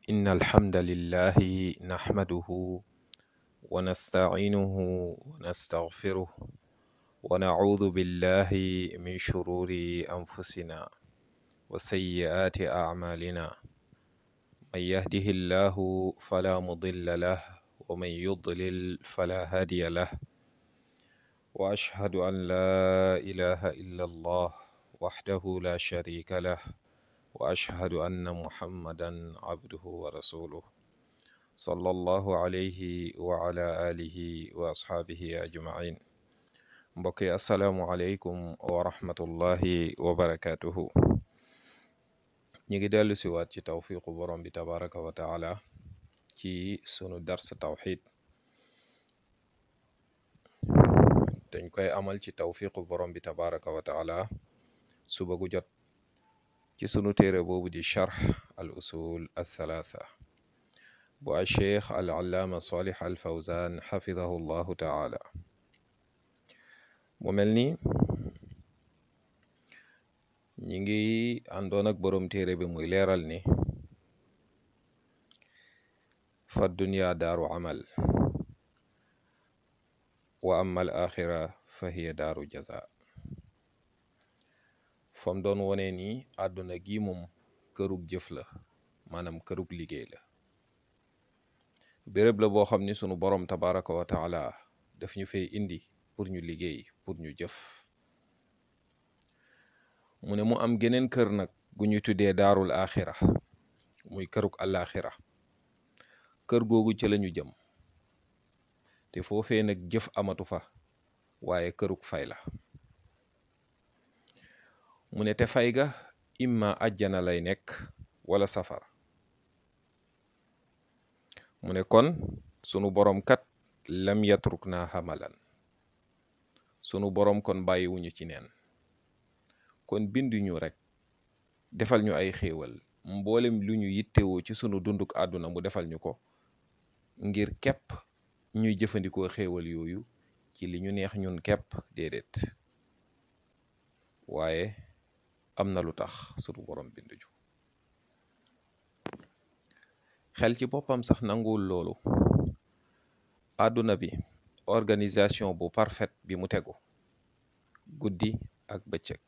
إن الحمد لله نحمده ونستعينه ونستغفره ونعوذ بالله من شرور أنفسنا وسيئات أعمالنا من يهده الله فلا مضل له ومن يضلل فلا هادي له وأشهد أن لا إله إلا الله وحده لا شريك له وأشهد أن محمدا عبده ورسوله صلى الله عليه وعلى آله وأصحابه أجمعين mbokk yi asalaamualeykum wa rahmatullahi wa barakaatuhu ñu ngi dellu si waat ci tawfiqu borom bi tabaraka wa taala ci sunu dars tawxid dañ koy amal ci tawfiqu borom bi tabaraka wa taala suba gu jot ci sunu téere boobu di charx al usul althalatha bu a cheikh al allaama salih al fawzan xafidahu llahu taala mu mel ni ñi ngi àndoon ak boroom téere bi muy leeral ni fa dunya daaru amal wa amma al axira fa hiya daaru jaza fam doon wone ni àdduna gi moom kërug jëf la maanaam kërug liggéey la béréb la boo xam ni sunu boroom tabaraka wa taala daf ñu fay indi pour ñu liggéey pour ñu jëf mu ne mu am geneen kër nag gu ñu tuddee daarul axira muy kërug alaxira kër googu ci lañu jëm te foofee nag jëf amatu fa waaye kërug fay la mu ne te fay ga imma ajjana lay nekk wala safara mu ne kon sunu boroom kat lam yatruk naa xamalan sunu boroom kon bàyyiwuñu ci neen kon binduñu rek defal ñu ay xéewal mboolem lu ñu yittewoo ci sunu dunduk àdduna mu defal ñu ko ngir képp ñuy jëfandikoo xéewal yooyu ci li ñu neex ñun képp déedéet waaye am na lu tax sunu boroom binduñu xel ci boppam sax nanguwul loolu àdduna bi organisation bu parfaite bi mu tegu guddi ak bëccëg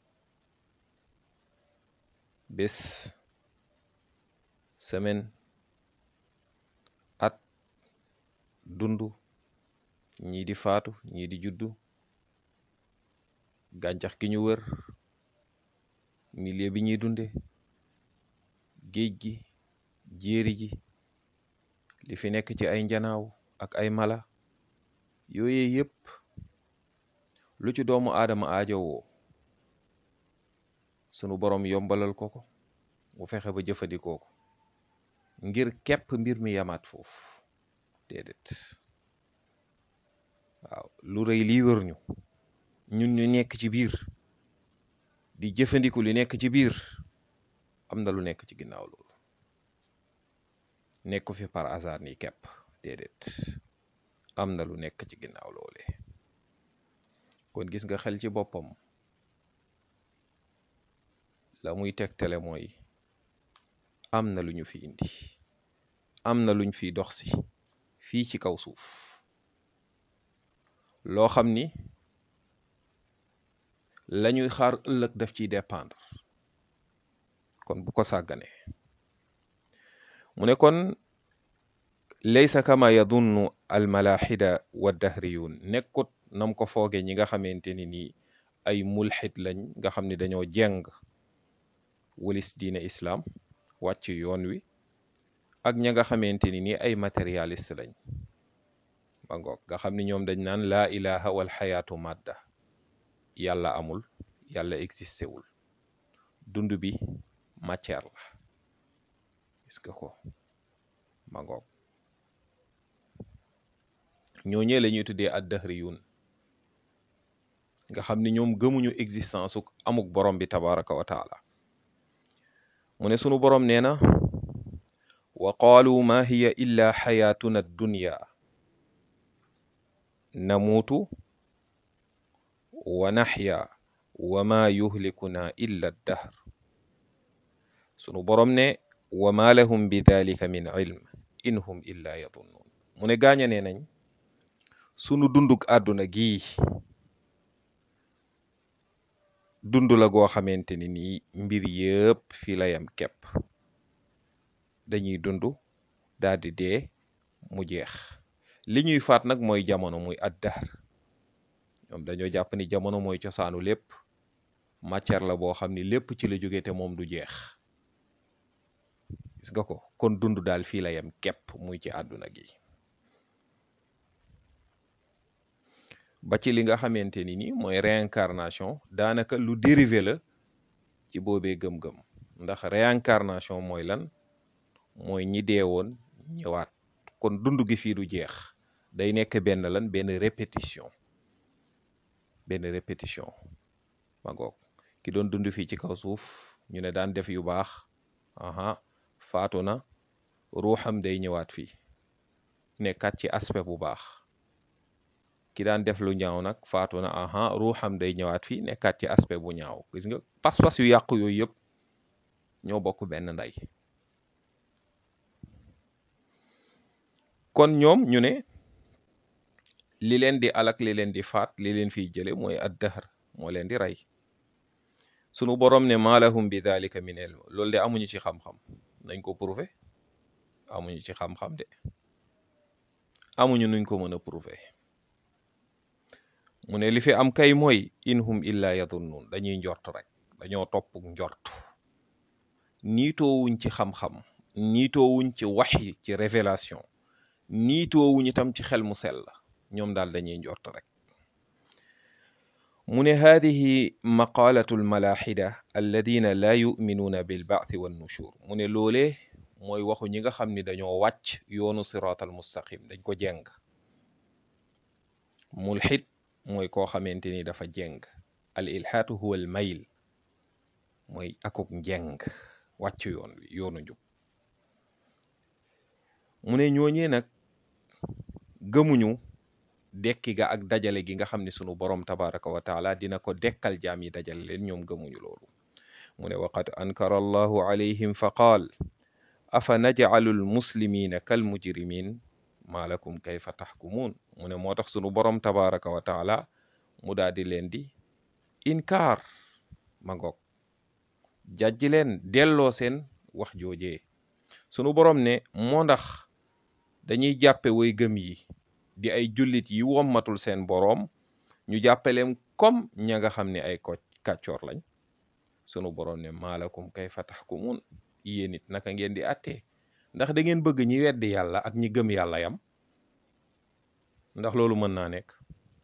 bés semaine at dundu ñii di faatu ñii di juddu gàncax gi ñu wër milieu bi ñuy dunde géej gi jéeri ji li fi nekk ci ay njanaaw ak ay mala yooye yépp lu ci doomu aadama aajowoo sunu boroom yombalal ko ko mu fexe ba jëfandikoo ko ngir képp mbir mi yamaat foofu déedéet waaw lu rëy lii wër ñu ñun ñu nekk ci biir di jëfandiku li nekk ci biir am na lu nekk ci ginnaaw loolu nekku fi par hasard nii képp déedéet am na lu nekk ci ginnaaw loole kon gis nga xel ci boppam la muy tegtale mooy am na lu ñu fi indi am na luñ fiy dox si fii ci kaw suuf loo xam ni lañuy xaar ëllëg daf ciy dépendre kon bu ko sàgganee mu ne kon laysa kama yadunnu almalaxida wa dahriyun nekkut nam ko fooge ñi nga xamante ni nii ay mulxid lañ nga xam ne dañoo jeng walis diine islaam wàcc yoon wi ak ña nga xamante ni nii ay matérialiste lañ ba ngoog nga xam ni ñoom dañ naan laa ilaha wal xayaatu madda yàlla amul yàlla existé wul dund bi matière la gis nga ko ba ngoog ñooñee la ñuy tuddee ad dahriyun nga xam ni ñoom gëmuñu existence uk amuk borom bi tabaraka wa taala mu ne sunu borom nee na wa qaalu ma hiya illa xayaatuna dunya namuutu wa naxya wa ma yuhlikuna illa dahr sunu borom ne wa ma lahum bi dalika min ilm in hum illa yadunnuun mu ne gaaña nee nañ sunu dunduk àdduna gii dund la goo xamante ni nii mbir yëpp fii la yam kepp dañuy dund daal di dee mu jeex li ñuy faat nag mooy jamono muy addahr ñoom dañoo jàpp ni jamono mooy cosaanu lépp matière la boo xam ni lépp ci la jóge te moom du jeex gis nga ko kon dund daal fii la yam kepp muy ci àdduna gi ba ci li nga xamante ni ni mooy réincarnation daanaka lu dérivé la ci boobee gëm-gëm ndax réincarnation mooy lan mooy ñi deewoon ñëwaat kon dund gi fii du jeex day nekk benn lan benn répétition benn répétition ma ngoog ki doon dund fii ci kaw suuf ñu ne daan def yu baax aha faatu na ruuxam day ñëwaat fii nekkat ci aspect bu baax ki daan def lu ñaaw nag faatu na aha ruuxam day ñëwaat fii nekkat ci aspect bu ñaaw gis nga pas-pas yu yàqu yooyu yëpp ñoo bokk benn ndey kon ñoom ñu ne li leen di alak li leen di faat li leen fiy jële mooy addahr moo leen di rey sunu borom ne maalahum bi dalika min ilm loolu de amuñu ci xam-xam nañ ko prouver amuñu ci xam-xam de amuñu nuñ ko mën a prouver mu ne li fi am kay mooy inhum illa yadunnun dañuy njort rek dañoo topp njort niitoowuñ ci xam-xam niitoowuñ ci waxyi ci révélation niitoowuñ itam ci xel mu sell ñoom daal dañuy njort rek mu ne haadihi maqaalatu almalaxida alladina laa yuminuuna bilbaathi wannushur mu ne loolee mooy waxu ñi nga xam ni dañoo wàcc yoonu siraat al mustaqim dañ ko jeng mulxid mooy koo xamante ni dafa jeng al ilhaatu huwa al mayl mooy akuk njeng wàcc yoon wi yoonu njub mu ne ñooñee nag gëmuñu dekki ga ak dajale gi nga xam ne sunu borom tabaraka wa taala dina ko dekkal jaam yi dajale leen ñoom gëmuñu loolu mu ne waqad ankara allahu alayhim fa qaal afa najcalu almuslimina kal mujrimin maa lakum kayfa taxkumuun mu ne moo tax sunu borom tabaraka wa taala mu daal di leen di inkaar ma ngoog jàjji leen delloo seen wax joojee sunu borom ne moo ndax dañuy jàppe way gëm yi di ay jullit yi wommatul seen boroom ñu jàppaleem comme ña nga xam ne ay ko kàccoor lañ sunu boroom ne maalakum kayfa taxkumuun yéen it naka ngeen di àttee ndax da ngeen bëgg ñi weddi yàlla ak ñi gëm yàlla yam ndax loolu mën naa nekk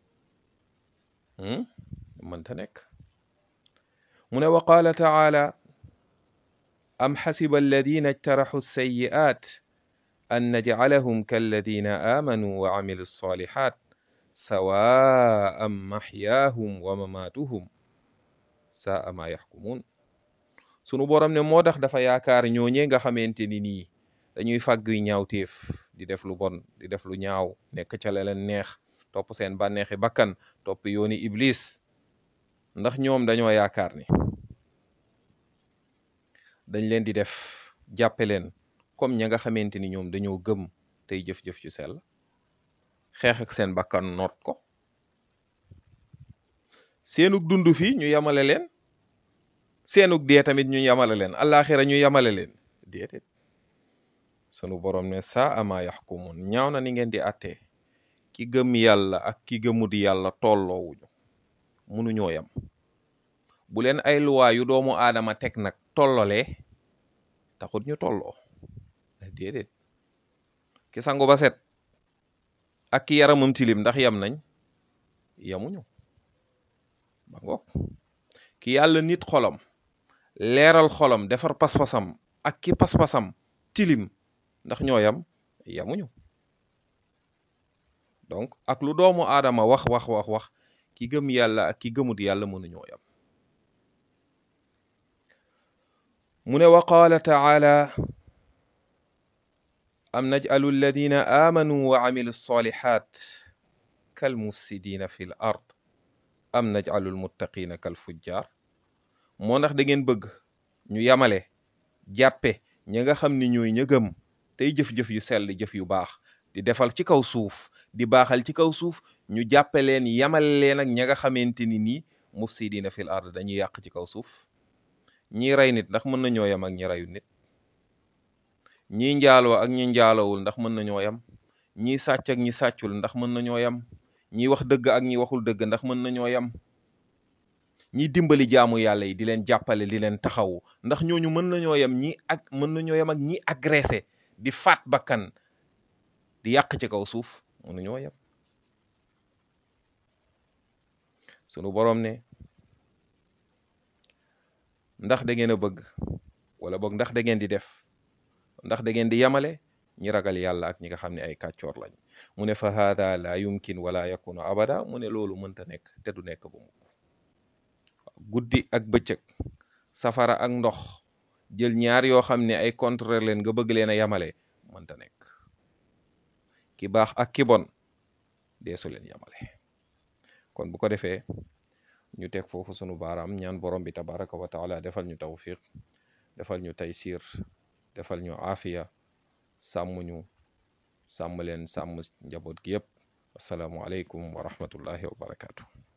mënta nekk mu ne wa qaala taala am xasiba alladina ijtaraxu sayi'aat an najcalahum kalladina aamanuu wa camilu alsalixaat sawaan maxyaahum wa mamaatuhum saa ma yaxkumuun sunu borom ne moo tax dafa yaakaar ñooñee nga xamante ni nii dañuy fàgguy ñaawteef di def lu bon di def lu ñaaw nekk ca la leen neex topp seen bànneexi bakkan topp yooni iblis ndax ñoom dañoo yaakaar ni dañ leen di def jàppe leen comme ña nga xamante ni ñoom dañoo gëm tey jëf-jëf ju sell xeex ak seen bakkan noot ko seenug dund fii ñu yamale leen seenug dee tamit ñu yamale leen àllaaxira ñu yamale leen déedéet sunu borom ne saa ama yaxkumun ñaaw na ni ngeen di àttee ki gëm yàlla ak ki gëmut yàlla tolloowuñu munuñoo yam bu leen ay luwaa yu doomu aadama teg nag tollolee taxut ñu tolloo déedéet ki sangu ba set ak ki yaramam tilim ndax yam nañ yamuñu ba ngoog ki yàlla nit xolam leeral xolam defar pas-pasam ak ki pas-pasam tilim ndax ñoo yam yamuñu donc ak lu doomu aadama wax wax wax wax ki gëm yàlla ak ki gëmut yàlla mënuñoo yam mu ne wa qaala taala am naj'alu alladina aamanu wa amilu salihat kal mufsidina fi l ard am naj'alu almuttaqina kal fujjar moo ndax da ngeen bëgg ñu yamale jàppe ñi nga xam ni ñooy ña gëm tey jëf-jëf yu sell jëf yu baax di defal ci kaw suuf di baaxal ci kaw suuf ñu jàppe leen yamal leen ak ña nga xamante ni nii mufsidina fil ard dañuy yàq ci kaw suuf ñii rey nit ndax mën nañoo yem ak ñi reyu nit ñii njaaloo ak ñi njaalowul ndax mën nañoo yem ñii sàcc ak ñi sàccul ndax mën nañoo yem ñii wax dëgg ak ñi waxul dëgg ndax mën nañoo yem ñi dimbali jaamu yàlla yi di leen jàppale di leen taxawu ndax ñooñu mën nañoo yem ñi ak mën nañoo yem ak ñi agressé di faat bakkan di yàq ci kaw suuf mënuñoo yem sunu boroom ne ndax da ngeen a bëgg wala boog ndax da ngeen di def ndax da ngeen di yemale ñi ragal yàlla ak ñi nga xam ne ay kàccoor lañ mu ne fa haada la yumkin wala yakunu abada mu ne loolu mënta nekk te du nekk ba mukk guddi ak bëccëg safara ak ndox jël ñaar yoo xam ne ay contraire leen nga bëgg leen a yemale mënta nekk ki baax ak ki bon deesu leen yemale kon bu ko defee ñu teg foofu sunu baaraam ñaan borom bi tabaraka wa taala defal ñu tawfiq defal ñu taysir defal ñu aafiya sàmm ñu sàmm leen sàmm njaboot gi yépp asalaamu aleykum wa rahmatullahi wa barakaatu